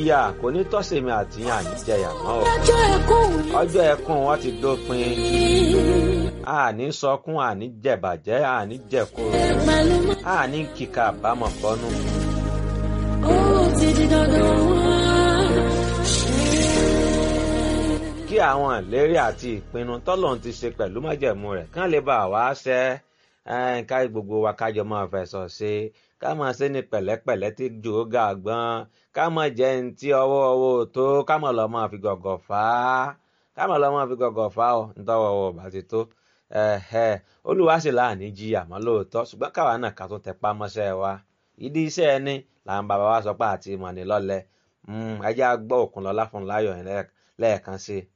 ìyà kò ní tọ́sẹ̀mí àti àní jẹyà mọ́ o ọjọ́ ẹkún mi ọjọ́ ẹkún wọn ti dópin àní sọkún àní jẹ̀bàjẹ́ àní jẹ̀kúrò pẹ̀lú mọ́. àní kíkà àbámọ̀ bọ́nú. ó ti di dandan wá. kí àwọn ìlérí àti ìpinnu tọ́lọ́run ti ṣe pẹ̀lú májẹ̀mú rẹ̀ kán lè bá wa ṣẹ ẹ́, ká gbogbo wa kájọ máa fẹ̀sọ̀ ṣe ká máa ṣe ní pẹ̀lẹ́pẹ̀lẹ́ tí jò ó ga gbọ́n ká máa jẹ́ ní tí ọwọ́ ọwọ́ tó ká máa lọ máa fi gọ̀gọ̀ fà á ká máa lọ máa fi gọ̀gọ̀ fà á ọ nítọ́wọ́ ọwọ́ bá ti tó ẹ̀hẹ́, olúwa sì láàní jí àmọ́ lóòótọ́ ṣùgbọ́n káwa náà ká tó tẹpá mọ́ṣẹ́ wa ìdí iṣẹ́ ẹni làwọn bàbá wa sọ pé àti ìmọ̀ ní lọ́lẹ̀ ẹjẹ́ á gbọ́ Òkúnlọ́lá fún láyọ̀ yẹn lẹ́ẹ̀kan sí i.